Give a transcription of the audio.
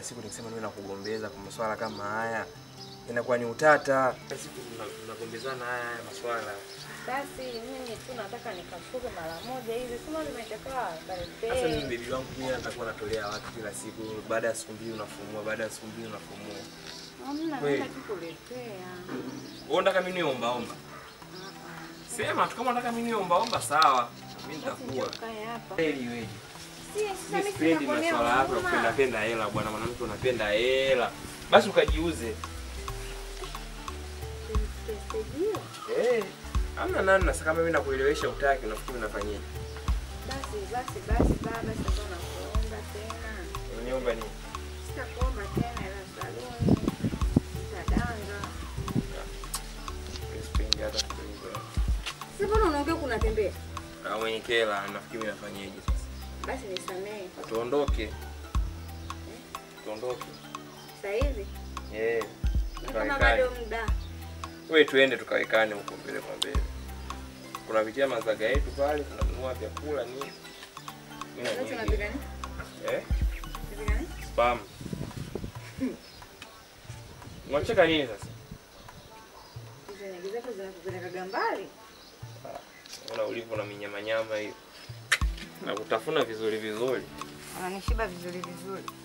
siku nikisema niwe nakugombeza kwa maswala kama haya inakuwa ni utata. Kila siku tuna- tunagombezana haya haya maswala. Basi mimi tu nataka nikafuge mara moja hivi, sema nimechakaa Sasa mimi karibia. bebi wangu mimi nitakuwa natolea watu kila siku, baada ya siku mbili unafumua, baada ya siku mbili unafumua. Hamna, Kweli. naenda tu kuletea. Wewe unataka mimi niwe omba omba? Sema tu kama unataka mimi niwe omba omba sawa. Mimi Basi nitakuwa. njoo kae hapa. Kweli wewe. Si, sasa Mimi mimi sipendi sinakuonea maswala yako ya huruma. kupenda penda hela bwana, mwanamke unapenda hela. Basi ukajiuze. Sijui. Eh, hamna namna. Sasa kama mimi nakuelewesha utaki, unafikiri unafanyaje? Basi basi basi baba, sasa nakuomba tena. Uniomba nini? Sitakuomba tena ila saluni. Sitadanga. Mimi sipendi hata kidogo. Sasa mbona unaongea kunatembea? Na mwenye kela, nafikiri mimi nafanyaje sasa? Basi nisamehe. Tuondoke. Tuondoke. Sasa hivi Eh. na kama tukawekane. bado muda. Wewe tuende tukawekane huko mbele kwa mbele. Kuna vitia mazaga yetu pale, tunanunua vyakula nini. Mimi na Sasa nyinyi. tunapika nini? Eh? Tunapika nini? Spam. Unacheka nini sasa? Hizo nyagi zako zinakupelekaga mbali. Una ulivyo na minyamanyama hiyo. Na kutafuna vizuri vizuri. Unanishiba vizuri vizuri.